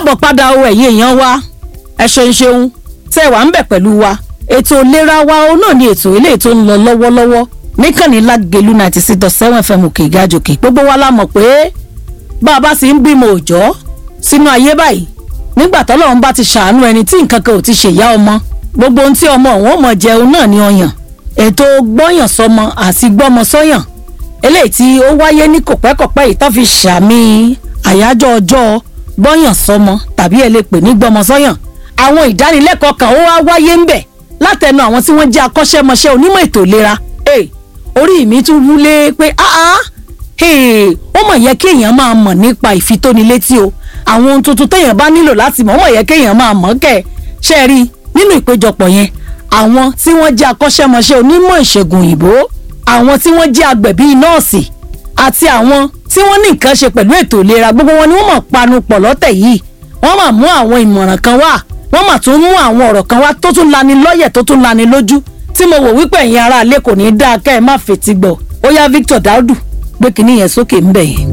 káàbọ̀ padà o ẹ̀yin èèyàn wa ẹ ṣeun ṣeun tẹ́ ẹ wà ń bẹ̀ pẹ̀lú wa ètò ìlera wa o náà ni ètò eléyìí tó ń lọ lọ́wọ́lọ́wọ́ níkànnì lágẹ̀lú ninety six dot seven fm òkè ìgájòkè gbogbo wa la mọ̀ pé bá a bá sì ń bímọ òòjọ́ sínú ayé báyìí nígbà tọ́lọ́run bá ti ṣàánú ẹni tí nǹkan kan ò ti ṣèyá ọmọ gbogbo ohun tí ọmọ òun ò mọ̀ jẹun náà ni ọyàn ètò gbọ́yàn sọmọ àti gbọ́mọ sọ́yàn eléyìí tí ó wáyé ní kòpẹ́kòpẹ́ yìí tó fi ṣàmì àyájọ́ ọjọ́ gbọ́yàn sọmọ tàbí ẹ lè pè ní gbọ́mọ sọ́yàn àwọn ìdánilẹ́kọ̀ọ́ kan ó wá wáyé ń bẹ̀ látẹnu àwọn tí wọ́n jẹ́ akọ́ṣẹ́mọṣẹ́ onímọ̀ ètò ìlera hey, orí mi tún wúlé pé áá hey, ó mọ̀ yẹ kí èèyàn máa mọ̀ nípa ìfitónilétí o àwọn ohun tuntun téèyàn bá nílò láti mọ̀ ó mọ̀ yẹ kí èèyàn máa mọ̀ kẹ́ ṣe é rí nínú ìpéjọpọ̀ yẹn àwọn tí wọ́n jẹ́ akọ́ṣẹ́mọṣẹ́ onímọ̀ ìṣègùn òyìnbó àwọn tí wọ́n jẹ́ agbẹ̀bí nọ́ọ̀sì àti àwọn tí wọ́n ní nǹkan ṣe pẹ̀lú ètò ìlera gbogbo wọn ni wọ́n mọ̀ panu pọ̀ lọ́tẹ̀ yìí wọ́n mà mú àwọn ìmọ̀ràn kan wá wọ́n mà tún mú àwọn ọ̀rọ̀ kan wá tó tún lani lọ́yẹ̀ tó tún lani lójú tí mo wò wípé ẹ̀yin ará ilé kò ní í dáa kẹ́ ẹ má fetí gbọ́ ó yá Victor Daudu gbé kinní yẹn sókè ńbẹ̀ yẹn.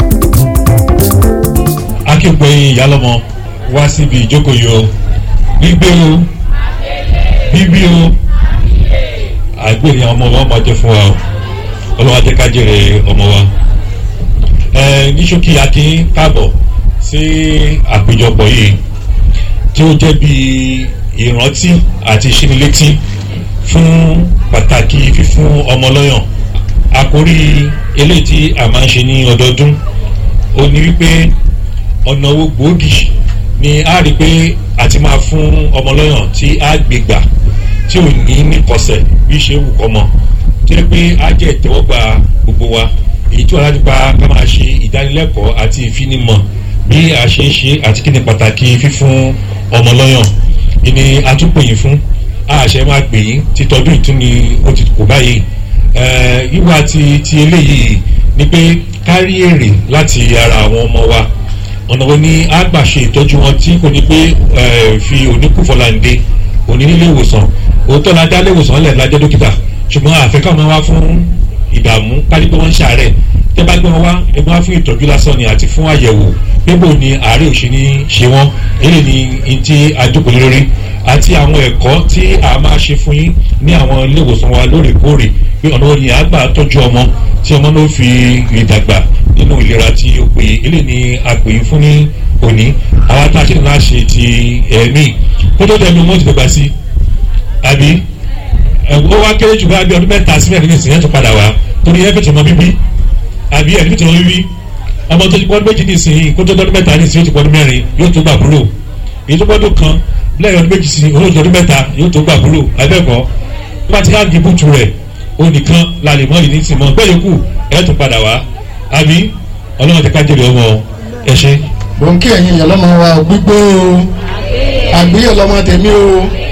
akínpẹ̀yìn ìyálọ́mọ wá síbi ìjókòó yìí o gbígbé o bíbí o àgbèrè ọmọ wa máa jẹ fún wa o ọlọ́wà jẹ́ ká jèrè ọmọ wa ẹ ní ṣókí akin káàbọ̀ sí àpéjọpọ̀ yìí tí ó jẹ́ bí ìrántí àti ìṣínilétí fún pàtàkì fífún ọmọ lọ́yàn àkórí eléyìí tí a máa ń ṣe ní ọdọọdún ó ní wípé ọ̀nà owó gbòógì ni a rí pé àti máa fún ọmọ lọ́yàn tí a gbé gbà tí ò ní níkọsẹ̀ bí ṣe wù kọ́ mọ́ tí ó pé á jẹ́ ìtẹ́wọ́gbà gbogbo wa èyí tí wọ́n láti pa ká máa ṣe ìdánilẹ́kọ̀ọ́ àti ìfinimọ̀ bí a ṣe ń ṣe àti kí ni pàtàkì fífún ọmọ lọ́yàn ìní atúpòyìn fún àṣẹ máa pè yín títọ́jú ìtúni ó ti kò báyìí wíwá ti ti eléyìí ni pé kárí èrè láti ara àwọn ọmọ wa ọ̀nà wo ni a gbà ṣe ìtọ́jú wọn tí kò ní pé fi oníkùfọ̀láǹde òní nílé ìwòsàn òótọ́ la dá léwòsàn lẹ̀ lájẹ́ dókítà ṣùgbọ́n àfẹ́kọ́ máa wá fún ìdààmú kárí pé wọ́n ń ṣàárẹ̀ tẹ́ bá gbé wọn wá ẹgbẹ́ wá fún ìtọ́jú lásán ni àti fún àyẹ̀wò pébò ni àárẹ̀ òṣì ní ṣe wọ́n èyí ni n tí a jókòó lórí àti àwọn ẹ̀kọ́ tí a máa ṣe fún yín ní àwọn ilé ìwòsàn wa lóòrèkóòrè pé ọ̀nà wo ni a gbà tọ́jú ọmọ tí ọmọ náà fi ìdàgbà nínú ìlera tí ó pè é èyí ni a pè é fún ní òní àwọn tá a ṣe náà ṣe ti ẹ̀mí kó tó tẹ̀mí wọn ti dàgbà sí àbí ó wá kéré jù bá bí ọdún mẹ́ta sí mẹ́rin nìsín yẹn tó padà wá torí ẹ fẹ̀tẹ̀ mọ bíbí àbí ẹ̀ fẹ̀tẹ̀ mọ bíbí ọmọ tó ti pọ́n méjì nìsín kó tó ọdún mẹ́ta nìsín yóò tó pọ́n mẹ́rin yóò tó gbà búrò èyí tó pọ́dún kan lẹ́yìn ọdún méjì sí olóòtú ọdún mẹ́ta yóò tó gbà búrò abẹ́kọ̀ọ́ bá ti ká di bùtù rẹ̀ ó nìkan la lè mọ ìní tì mọ́ bẹ́ẹ̀ yòókù ẹ̀ tó padà wá àbí ọlọ́run ti ká jèrè ọmọ ẹ ṣe. bòńkì ẹ̀yin ìyàlọ́mọ wa gbígbó o àgbéyẹ̀ lọ́mọ tèmi o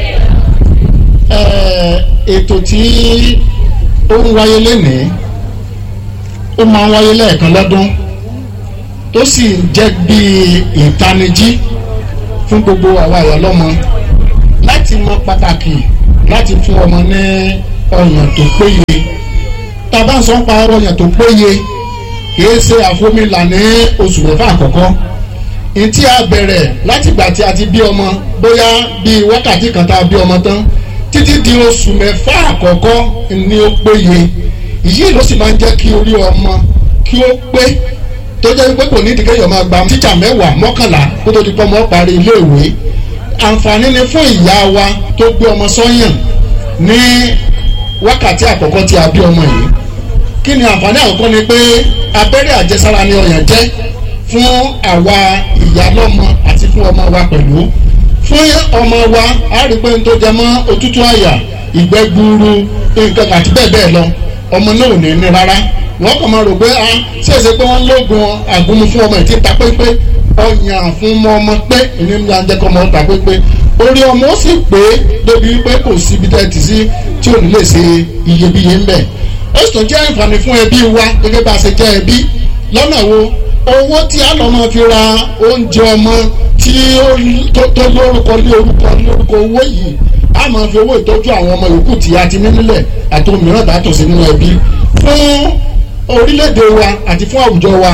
ètò tí ó ń wáyé lénìí ó máa ń wáyé lẹ́ẹ̀kan lọ́dún tó sì jẹ́ bíi ìtanijí fún gbogbo àwa ìyàlọ́mọ láti mọ pàtàkì láti fún ọmọ ní ọyàn tó péye tá a bá ń sọ pa ọyàn tó péye kìí ṣe àfomìlà ní oṣù mẹ́fà àkọ́kọ́ ntí a bẹ̀rẹ̀ látìgbà tí a ti bí ọmọ bóyá bíi wákàtí kan tá a bí ọmọ tán títí di oṣù mẹ́fà àkọ́kọ́ ni ó péye yìí ló sì máa ń jẹ́ kí orí ọmọ kí ó pé tó jẹ́ wípé kò ní ìdíkẹ́yọ̀ máa gba tíjà mẹ́wàá mọ́kànlá kó tó di pọ́ ọmọ parí iléèwé àǹfààní ni fún ìyá wa tó gbé ọmọ sọ́yàn ní wákàtí àkọ́kọ́ tí a bí ọmọ yìí kí ni àǹfààní àkọ́kọ́ ni pé abẹ́rẹ́ àjẹsára ni ọyàn jẹ́ fún àwa ìyálọ́mọ àti fún ọmọ wa pẹ̀lú fún ọmọ wa a rí pé n tó jẹ mọ́ òtútù àyà ìgbẹ́ gbuuru nǹkan àti bẹ́ẹ̀ bẹ́ẹ̀ lọ ọmọ náà ò ní ní rárá wọ́n kàn máa rò pé a ṣèṣe pé wọ́n lóògùn àgúnmu fún ọmọ ìtí ta pépé ọyàn fún ọmọ pé ìní ńlá ń jẹ́ kọ́ ọmọ ta pépé orí ọmọ ó sì pé débi wípé kò sí ibi tẹ́tì sí tí ò ní lè ṣe iyebíye ńbẹ̀ ó sì tún jẹ́ àǹfààní fún ẹbí wa gẹ́gẹ́ bá a ṣe jẹ́ ẹbí lọ́nà wo owó tí a lọ́ máa fi ra oúnjẹ ọmọ tí tó lórúkọ ní orúkọ ní orúkọ owó yìí a máa fi owó ìtọ́jú àwọn ọmọ yòókù tí a ti ní nílẹ̀ àti òmíràn tá a tò sí nínú ẹbí fún orílẹ̀-èdè wa àti fún àwùjọ wa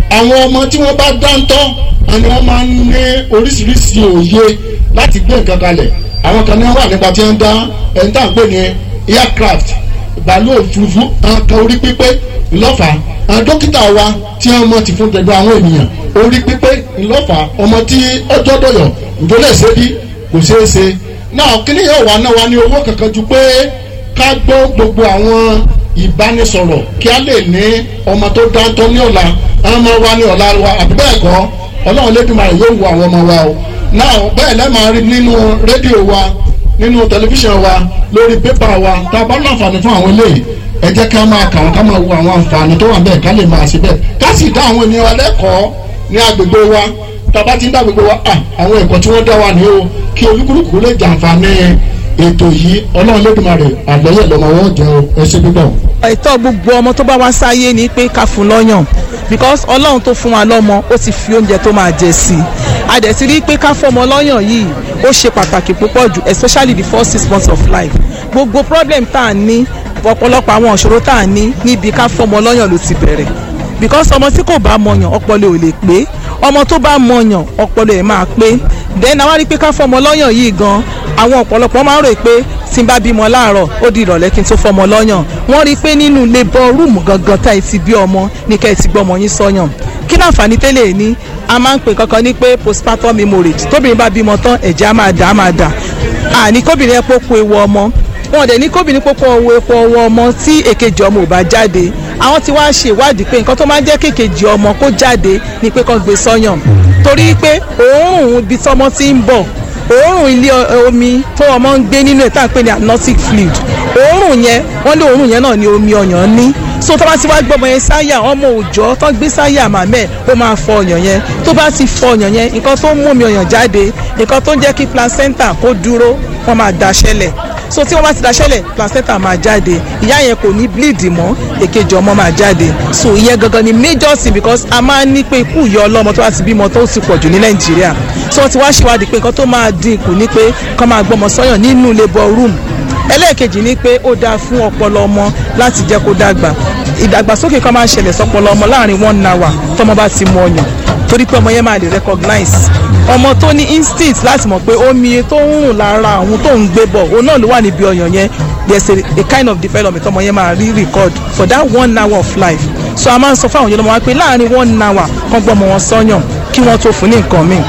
àwọn ọmọ tí wọ́n bá dáńtọ́ ni wọ́n máa ń ní oríṣiríṣi òye láti gbé nǹkan kalẹ̀ àwọn kan ní wọ́n wà nípa tí wọ́n ń dá ẹni tá à ń pè ní aircraft bàálù òfurufú àwọn kan orí pípé ńlọ́fà àwọn dókítà wa tí wọ́n mọ̀ ti fún gbogbo àwọn ènìyàn orí pípé ńlọ́fà ọmọ tí ọjọ́ dọ̀yọ̀ ìdólè ṣe bí kò ṣeé ṣe náà kíní yóò wá náà wá ní owó kankan ju pé ká gbọ́ gbogbo àwọn ìbánisọ̀rọ̀ kí a lè ní ọmọ tó dáńtọ́ ní ọ̀la àwọn ọmọ wa ní ọ̀la wa àbí bẹ́ẹ̀ kọ́ ọlọ́run lẹ́dùnmáà yóò wo àwọn ọmọ wa o náà bẹ́ẹ̀ lẹ́ẹ̀ máa rí nínú rédíò wa nínú tẹlifíṣàn wa lórí pépà wa tá a bá láǹfààní fún àwọn eléyìí ẹ jẹ́ ká máa kà wọ́n ká máa wo àwọn àǹfààní tó wà bẹ́ẹ̀ ká lè máa ṣe bẹ́ẹ̀ ká sì dá àwọn ènìyàn wa lẹ́kọ̀ọ́ ní agbègbè wa tá a bá ti ń dá agbègbè wa à àwọn ẹ̀kọ́ tí wọ́n dá wa ní o kí olúkúlùkù lè jàǹfààní ètò yìí ọlọ́run lẹ́dùnmarè àgbẹ̀yẹ̀ lọ́mọ wọn jẹ́ o ẹ ṣe púpọ̀. ẹ̀tọ́ gbogbo ọmọ tó bá wá sáyé ni pé ká fún lọ́yàn because ọlọ́run tó fún wa lọ́mọ ó ti fi oúnjẹ tó máa jẹ sí i a dẹ̀ ti rí i pé ká fọmọ lọ́yàn yìí ó ṣe pàtàkì púpọ̀ jù especially the first six months of life gbogbo problem tá a ní ọ̀pọ̀lọpọ̀ àwọn ìṣòro tá a ní níbi ká fọmọ lọ́yàn ló ti bẹ̀rẹ̀ because ọmọ tí kò bá mọyàn ọpọlọ ò lè pé ọmọ tó bá mọyàn ọpọlọ ẹ̀ máa pé then àwa rí i pé ká fọmọ lọ́yàn yìí gan àwọn ọ̀pọ̀lọpọ̀ máa ń rò pé tí n bá bímọ láàárọ̀ ó di ìrọ̀lẹ́ kí n tó fọmọ lọ́yàn wọ́n rí i pé nínú labour room gangan tá ẹ ti bí ọmọ ní ká ẹ ti gbọ́ ọmọ yín sọ́yàn kí láǹfààní tẹ́lẹ̀ ní a máa ń pè kankan ní pé postpartum hemorrhage tóbìnrin bá bímọ tán ẹ̀jẹ̀ á máa dà á máa dà àní kóbìnrin ẹ pópó ewu ọmọ wọn dẹ̀ ní kóbìnrin pópó owó epo ọwọ́ ọmọ tí èkejì ọmọ ò bá jáde àwọn tí wàá ṣe ìwádìí pé nǹkan tó máa ń jẹ́ kékejì ọmọ kó jáde ni pé kán gbé sọ́yàn torí pé òórùn ibi tọ́mọ ti ń bọ̀ òórùn ilé omi tó ọmọ ń gbé nínú ẹ̀ tá à ń pè ní amniotic fluid òórùn yẹn wọ́n lé òórùn yẹn náà ní omi ọyàn ní so tó bá ti wá gbọ́mọ yẹn sáyà ọmọ òòjọ́ tó gbé sáyà màmẹ́ ó máa fọ ọyàn yẹn tó bá ti fọ ọyàn yẹn nǹkan tó ń mú omi ọyàn jáde nǹkan tó ń jẹ́ kí placenta kó dúró wọ́n máa daṣẹ́lẹ̀ so tí wọ́n bá ti daṣẹ́lẹ̀ placenta máa jáde ìyá yẹn kò ní bleed mọ́ èkejì ọmọ máa jáde so ìyẹn gangan ni major thing because a máa ń ní pé ikú ìyá ọlọ́mọ tó bá ti bímọ tó ti pọ̀ jù ní nàìjíríà so wọ́n ti wá ṣèwádìí pé nǹkan tó máa dín kù ní pé kọ́ máa gbọ́mọ sọ́yàn nínú labour room ẹlẹ́ẹ̀kejì ni pé ó dáa fún ọpọlọ ọmọ láti jẹ́ kó dàgbà ìdàgbàsókè kan máa ń ṣẹlẹ̀ sọpọlọ ọmọ láàrin one hour tọmọ bá ti mu ọyàn torí pé ọmọ yẹn máa lè recognize ọmọ tó ní instinct láti mọ̀ pé omi tó ń rùn lára àwọn tó ń gbé bọ̀ òun náà ló wà níbi ọyàn yẹn there's a, a kind of development ọmọ yẹn máa rí record for that one hour of life so a máa ń sọ fún àwọn yẹn lọ́mọ wa pé láàrin one hour kan gbọ́ ọmọ wọn sọ́yàn kí wọ́n tó fún ní nǹkan míì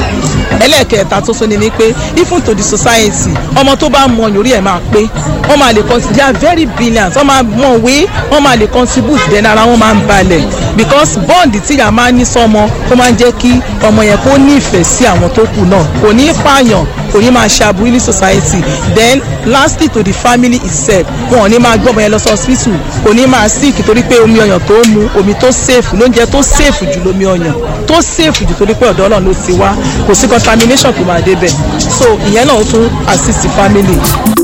ẹlẹ́ẹ̀kẹta tó sọ ni ni pé even to the society ọmọ tó bá mọ yorí ẹ̀ máa pé wọ́n máa lè contribute they are very brilliant wọ́n máa mọ̀ wé wọ́n máa lè contribute then ara wọn máa ń balẹ̀ because bond tí ìyá máa ń ní sọmọ ó máa ń jẹ́ kí ọmọ yẹn kó nífẹ̀ẹ́ sí àwọn tó kù náà kò ní pààyàn kò ní máa ṣàbùrú ní society then lastly to the family itself wọn ò ní máa gbọ́ ọmọ yẹn lọ sí hospital kò ní máa sick torí pé omi ọyàn tó mu omi tó safe lóúnjẹ tó safe jù lómi ọyàn tó safe jù torí pé ọ̀dọ̀ ọlọ́run ló ti wá kò sí contamination tó máa débẹ̀ so ìyẹn náà ó tún assist family.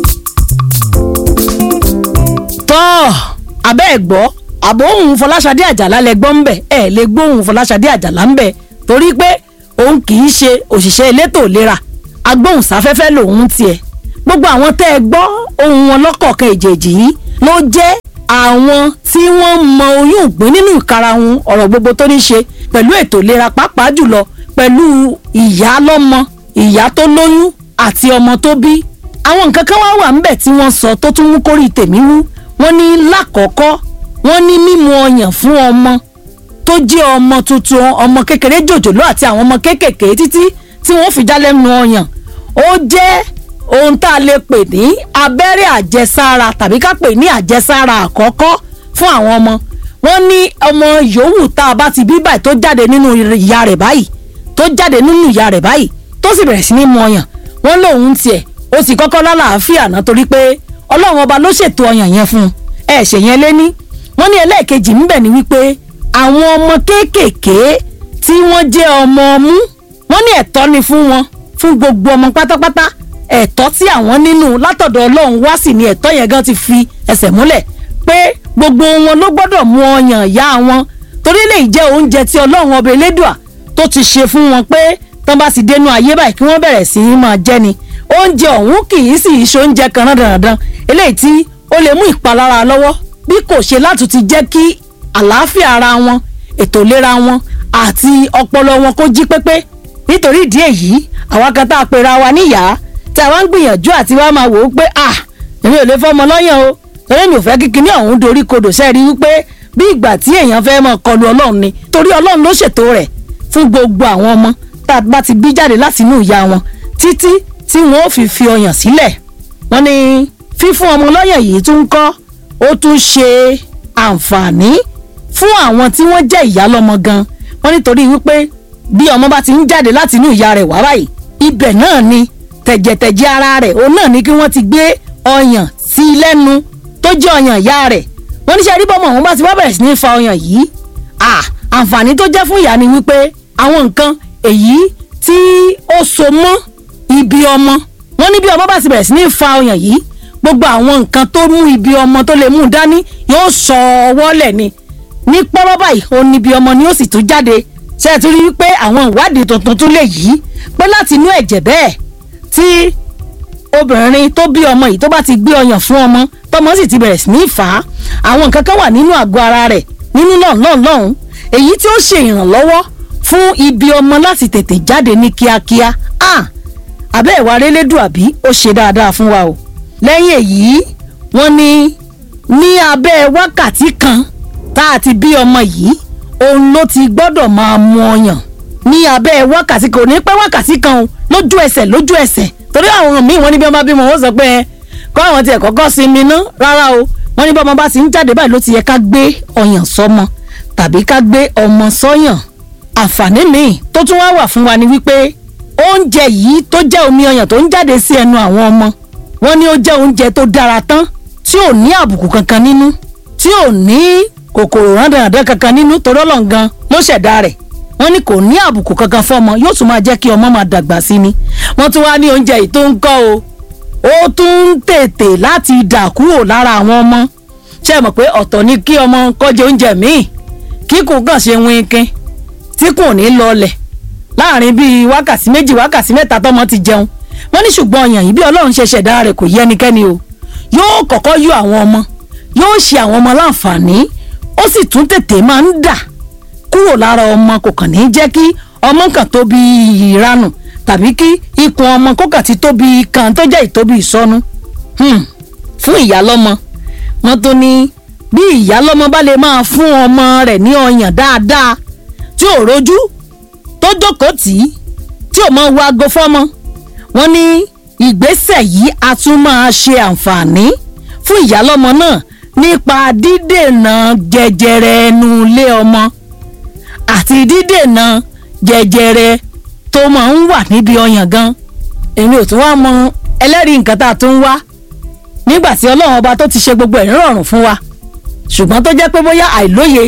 tọ́ abẹ́ ẹ̀ gbọ́ àbò òun fọláṣadé àjàlá lẹ gbọ́ ńbẹ̀ ẹ̀ lè gbóhùn fọláṣadé àjàlá ńbẹ̀ torí pé òun kì í ṣe òṣìṣẹ́ elétò ìlera agbóhùnsáfẹ́fẹ́ lòun tiẹ̀ gbogbo àwọn tẹ́ ẹ gbọ́ ohun wọn lọ́kọ̀ọ̀kan ìjèjì yìí ló jẹ́ àwọn tí wọ́n mọ oyún ìgbín nínú ìkarahun ọ̀rọ̀ gbogbo tó ní ṣe pẹ̀lú ètò ìlera pàápàá jùlọ pẹ̀lú ìyá lọ́mọ ìyá tó lóyún àti ọmọ tó bí àwọn nǹkan kan wá wà ńbẹ̀ tí wọ́n sọ tó tún mú kórìí tèmi wú wọ́n ní lákọ̀ọ́kọ́ wọ́n ní mímu ọyàn fún ọmọ tó jẹ́ ọmọ tuntun ọmọ kékeré jòjòló àti àwọn ọmọ kéékèèké títí tí wọ́n fi dálẹ́nu ọyàn ó jẹ́ ohun tá a lè pè ní abẹ́rẹ́ àjẹsára tàbí ká pè ní àjẹsára àkọ́kọ́ fún àwọn ọmọ wọ́n ní ọmọ yòówù tá a bá ti bí báyìí tó jáde nínú ìyá rẹ̀ báyìí tó jáde nínú ìyá rẹ̀ báyìí tó sì bẹ̀rẹ̀ sí ní mu ọyàn wọ́n lòun tiẹ̀ ó sì kọ́kọ́ lálàáfíà náà torí pé ọlọ́run ọba ló ṣètò ọyàn yẹn fún un ẹ ṣe yẹn lé ní wọ́n ní ẹlẹ́ẹ̀kejì ńbẹ̀ ni wípé àwọn ọmọ kéékèèké tí wọ́n jẹ́ ọmọ ọmú wọ́n ní ẹ̀tọ́ ni fún wọn fún gbogbo ọmọ pátápátá ẹ̀tọ́ tí àwọn nínú látọ̀dọ̀ ọlọ́run wá sí ni ẹ̀tọ́ yẹn gan ti fi ẹsẹ̀ múlẹ̀ pé gbogbo wọn ló gbọ́dọ̀ mú ọyàn ìyá wọn torí lè jẹ́ oúnjẹ tí ọlọ́run ọba elédùà tó ti ṣe fún wọn pé tán bá sì dénú ayé báyìí kí wọ́n bẹ̀rẹ̀ sí í máa jẹ ni oúnjẹ ọ̀hún kì í sì í ṣe oúnjẹ kan rán dandan eléyìí tí ó lè mú ìpalára lọ́wọ́ bí kò ṣe láti ti jẹ́ kí àlàáfíà ara wọn ètò ìlera wọn àti ọpọlọ wọn kó jí pépé nítorí ìdí èyí àwa kan tá a pera wa níyàá tí a wá ń gbìyànjú àti wá máa wò ó pé à èmi ò lè fọmọ lọ́yàn o torí mi ò fẹ́ kíkiní ọ̀hún dorí kodò sẹ́ẹ̀rí wípé bí ìgbà tí èèyàn fẹ́ máa kọlu ọlọ́run ni torí ọlọ́run ló ṣètò rẹ̀ fún gbogbo àwọn ọmọ tá a bá ti bí jáde láti inú ìyá wọn títí tí wọn ò fi fi ọyàn sílẹ̀ wọ́n ní fífún ọmọ lọ́yàn yìí tún ń kọ́ ó tún ṣe àǹfààní fún àwọn tí wọ́n jẹ́ ìyá lọ́mọ gan wọ́n nítorí wípé bí ọmọ bá ti ń jáde láti inú ìyá rẹ̀ wá báyìí ibẹ̀ náà ni tẹ̀jẹ̀tẹ̀jẹ̀ ara rẹ̀ òun náà ni kí wọ́n ti gbé ọyàn sí i lẹ́nu tó jẹ́ ọyàn ìyá rẹ̀ wọ́n ní ṣe rí bọ́mọ òun bá ti wá bẹ̀rẹ̀ sí ní fa ọyàn yìí àǹfààní tó jẹ́ fún ìyá ni wípé àwọn nǹkan èyí tí ó so mọ́ ibi ọmọ wọ́n ní bí ọmọ bá ti bẹ̀rẹ̀ sí ní fa ọyàn yìí gbogbo àwọn nǹkan tó mú ibi ọmọ tó lè mú dání yóò sọ ọwọ́ lẹ̀ ni ní pọ́rọ́ báyìí ó ní ibi ọmọ ni ó sì tún jáde ṣe é tún rí wípé àwọn ìwádìí tuntun tún lè yí pé láti inú ẹ̀jẹ̀ bẹ́ẹ̀ tí obìnrin tó bí ọmọ yìí tó bá ti gbé ọyàn fún ọmọ tọmọ sì ti bẹ̀rẹ̀ sí ní fà á àwọn nǹkan kan wà nínú àgọ́ ara rẹ̀ nínú lọ́nlọ́n lọ́hùn èyí tí ó ṣe ìrànlọ́wọ́ fún ibi ọmọ láti tètè jáde ní kíákíá ah abẹ́ ìwà relédùn àbí ó ṣe dáadáa fún wa o lẹ́yìn èyí wọ́n ní ní abẹ́ wákàtí kan tá a ti bí ọmọ yìí òun ló ti gbọ́dọ̀ máa mu ọyàn ní abẹ́ wákàtí kan ò ní pẹ́ wákàtí kan o lójú ẹsẹ̀ lójú ẹsẹ̀ torí àwọn míì wọ́n ní bí wọ́n bá bímọ wọ́n sọ pé ẹ kọ́ àwọn tiẹ̀ kọ́kọ́ sinmi ná rárá o wọ́n ní bí ọmọ bá ti ń jáde báyìí ló ti yẹ ká gbé ọyàn sọ́mọ tàbí ká gbé ọmọ sọ́yàn àǹfààní míì tó tún wá wà fún wa ni wípé oúnjẹ yìí tó jẹ́ omi ọyàn tó ń jáde sí ẹnu àwọn ọmọ wọ́n ní ó jẹ́ oúnjẹ tó dára tán tí ò ní àbùkù kankan nínú tí ò ní kòkòrò rándàndàn kankan nínú torí Ọlọ́run gan ló ṣẹ̀dá rẹ̀ wọ́n ní kò ní àbùkù kankan fọ́mọ yóò tún máa jẹ́ kí ọmọ máa dàgbà sí ni wọ́n tún wá ní oúnjẹ yìí tó ń kọ́ o ó tún ń tètè láti dà kúrò lára àwọn ọmọ ṣe mọ̀ pé ọ̀tọ̀ ni kí ọmọ kọ́jẹ oúnjẹ míì kíkùn kàn ṣe wínkín tí kò ní lọlẹ̀ láàrin bíi wákàtí méjì wákàtí mẹ́ta tọ́mọ ti jẹun wọ́n ní ṣùgbọ́n ọyàn yìí bí ọlọ́run ṣe ṣẹ̀dá rẹ̀ kò yẹ ẹnikẹ́ni o yóò kọ́kọ́ yọ àwọn ọmọ yóò ṣe àwọn ọmọ láǹfààní ó sì tún tètè máa ń dà kúrò lára ọmọ kò kàn ní jẹ́ kí ọmọ kan tóbi ìranù tàbí kí ikùn ọmọ kó kàn ti tóbi kan tó jẹ́ ìtóbi ìsọnù fún ìyálọ́mọ wọ́n tó ní bí ìyálọ́mọ bá lè máa fún ọmọ rẹ̀ ní ọyàn dáadáa tí ò rojú tó jókòó tì í tí ò mọ wo aago fọ́mọ wọ́n ní ìgbésẹ̀ yìí a tún máa ṣe àǹfààní fún ìyálọ́mọ náà nípa dídènà jẹjẹrẹ ẹnu ilé ọmọ àti dídènà jẹjẹrẹ tó máa ń wà níbi ọyàn gan èmi ò tún wá mọ ẹlẹ́rìí nǹkan tá a tún wá nígbà tí ọlọ́run ọba tó ti ṣe gbogbo ẹ̀ nírọ̀rùn fún wa ṣùgbọ́n tó jẹ́ pé bóyá àìlóye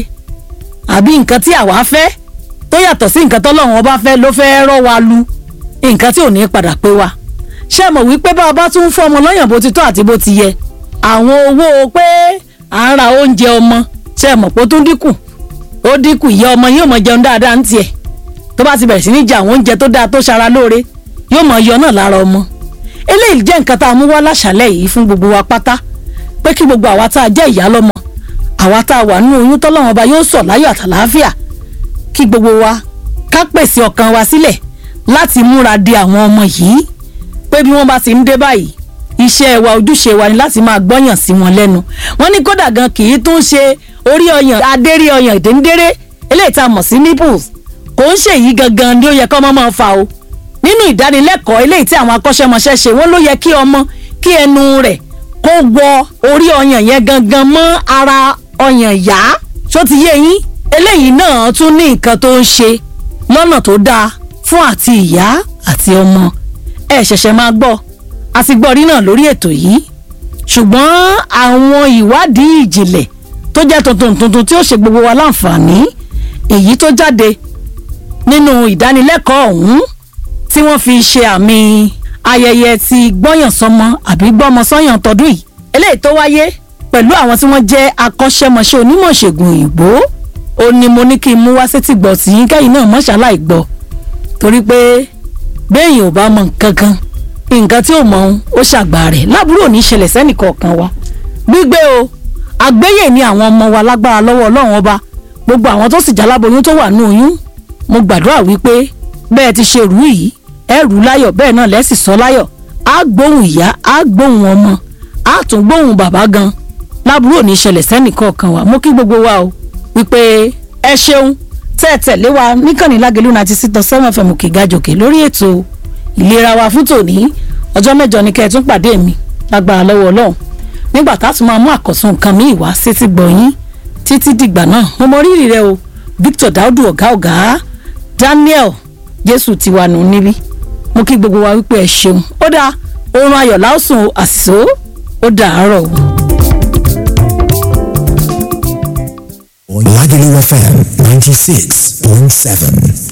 àbí nǹkan tí àwa fẹ́ tó yàtọ̀ sí nǹkan tọ́lọ́run ọba fẹ́ ló fẹ́ rọ́ wa lu nǹkan tí ò ní padà pé wa ṣé mọ̀ wípé bá a bá tún fún ọmọ lọ́yàn bó ti tọ́ àti bó ti yẹ àwọn owó pé à ń ra oúnjẹ ọmọ ṣé mọ̀ pé ó tún dínkù ó dínkù ìyá ọmọ yóò mọ jẹun dáadáa ń tiẹ̀ tó bá ti bẹ̀rẹ̀ sí ní jẹ àwọn oúnjẹ tó dáa tó ṣara lóore yóò mọ yọ náà lára ọmọ eléyìí jẹ́ nǹkan tá a mú wá láṣálẹ̀ yìí fún gbogbo wa pátá pé kí gbogbo àwa tá a jẹ́ ìyá lọ́mọ àwa tá a wà nínú oyún tọ́lọ́wọ́n ọba yóò sọ̀ láyọ̀ àtàlàáfíà kí gbogbo wa ká pèsè ọkàn wa sílẹ̀ láti múra de àwọn ọmọ yìí pé bí wọ́n bá ti ń dé báyìí iṣẹ́ wa ojúṣe wa ni láti máa gbọ́yàn sí wọn lẹ́nu wọ́n ní kódà gan kì í tún ṣe orí ọyàn adérí ọyàn ìdéńdéré eléyìí tá a mọ̀ sí nipples kò ń ṣèyí gangan ni ó yẹ kọ́ ọmọ máa fa o nínú ìdánilẹ́kọ̀ọ́ eléyìí tí àwọn akọ́ṣẹ́mọṣẹ́ ṣe wọ́n ló yẹ kí ọmọ kí ẹnu rẹ̀ kó wọ orí ọyàn yẹn gangan mọ́ ara ọyàn yá ṣó ti yé yín eléyìí náà tún ní nǹkan tó ń ṣe lọ́nà tó dáa fún àti ìyá àti ọmọ ẹ ṣẹ̀ṣẹ̀ máa gbọ́ a ti gbọ́ rí náà lórí ètò yìí ṣùgbọ́n àwọn ìwádìí ìjìnlẹ̀ tó jẹ́ tuntun tuntun tí ó ṣe gbogbo wa láǹfààní èyí tó jáde nínú ìdánilẹ́kọ̀ọ́ ọ̀hún tí wọ́n fi ṣe àmì ayẹyẹ ti gbọ́yànsọ́mọ àbí gbọ́mọsọ́yàn tọdún yìí eléyìí tó wáyé pẹ̀lú àwọn tí wọ́n jẹ́ akọ́ṣẹ́mọṣẹ́ onímọ̀ ìṣègùn òyìnbó ó ní mo ní kí n mú wá sétí gbọ́ tí yín kẹ́yìn náà mọ́ṣáláì gbọ́ torí pé béèyàn ò bá mọ nǹkan kan nǹkan tí ò mọ ohun ó ṣàgbà rẹ̀ lábúrò ní ìṣẹ̀lẹ̀ sẹ́nìkọ̀ọ̀kan wa gbígbé o àgbéyè ni àwọn ọmọ wa lágbára lọ́wọ́ ọlọ́run ọba gbogbo àwọn tó sì jáláboyún tó wà ní oyún mo gbàdúrà wípé bẹ́ẹ̀ ti ṣe rú yìí ẹ rú láyọ̀ bẹ́ẹ̀ náà lẹ́sì sọ láyọ̀ á gbóhùn ìyá á gbóhùn ọmọ á tún gbóhùn bàbá gan lábúrò ní ìṣẹ̀lẹ̀ sẹ́nìkọ̀ọ̀kan wa mo kí gbogbo wa o wípé ẹ ṣeun tẹ́ ẹ tẹ̀lé wa níkànnì lágẹ̀lú ninety six dot seven fm òkè gàjòkè lórí ètò ìlera wa fún tòní ọjọ́ mẹ́jọ ni kẹ́ ẹ tún pàdé mi lágbára lọ́wọ́ ọlọ́run nígbà tá a tún máa mú àkọ́sùn nǹkan míì wá sétí gbọ̀nyín títí dìgbà náà mo mọ rírì rẹ o Victor Daudu ọ̀gá ọ̀gá Daniel Jésù tiwa nù níbí mo kí gbogbo wa wípé ẹ ṣeun ó dáa oorun ayọ̀ láòsùn àṣìṣó ó dàárọ̀ o. Lagelu FM 96.7.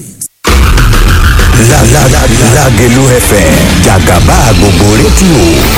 La la la Lagelu FM Jagaba gbogbo rédíò